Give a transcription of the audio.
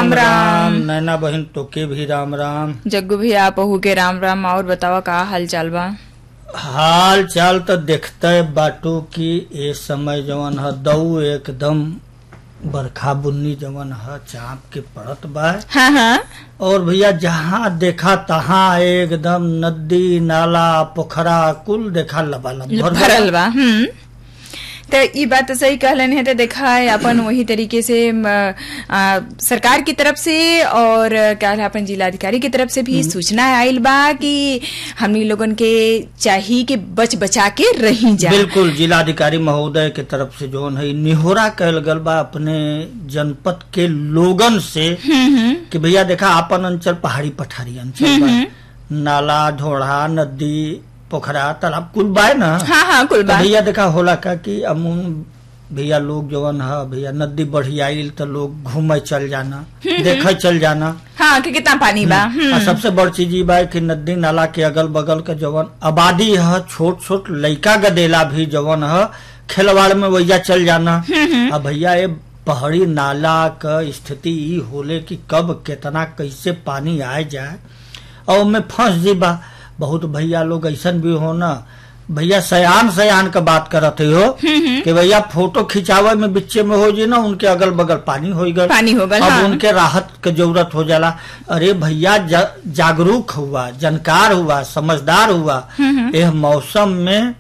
राम राम नैना बहन तोके भी राम राम जग्गू भैया पहू के राम राम और बतावा का हाल चाल बा हाल चाल तो देखते बाटू की ए समय जवन है दऊ एकदम बरखा बुन्नी जवन है चाप के पड़त बा हाँ हाँ और भैया जहाँ देखा तहाँ एकदम नदी नाला पोखरा कुल देखा लबालब भर भरल बा हम्म तो ई बात तो सही कहलन है तो देखा है अपन वही तरीके से म, आ, सरकार की तरफ से और क्या है अपन जिलाधिकारी की तरफ से भी सूचना आयल बा कि हमनी लोगन के चाहिए कि बच बचा के रही जा बिल्कुल जिलाधिकारी महोदय के तरफ से जो है निहोरा कहल गल बा अपने जनपद के लोगन से हम्म हम्म कि भैया देखा आपन अंचल पहाड़ी पठारी अंचल बा नाला ढोढ़ा नदी पोखरा तालाब कुल बाय ना हाँ हाँ कुल तो बा भैया देखा होला का कि अमून भैया लोग जवन है भैया नदी बढ़ी आइल तो लोग घूमे चल जाना देखे चल जाना हाँ कि कितना पानी बा हम्म और सबसे बड़ चीज ई बा कि नदी नाला के अगल बगल के जवन आबादी है छोट छोट लइका गदेला भी जवन है खेलवाड़ में वैया चल जाना अब भैया ये पहाड़ी नाला क स्थिति ई होले कि कब केतना कैसे पानी आ जाए और उनमें फंस जी बा बहुत भैया लोग ऐसन भी हो ना भैया सयान सयान का बात करत हो कि भैया फोटो खिंचावे में बिच्चे में हो जी ना उनके अगल बगल पानी हो गल पानी हो गल, अब हाँ। उनके राहत के जरूरत हो जाला अरे भैया जा, जागरूक हुआ जानकार हुआ समझदार हुआ यह मौसम में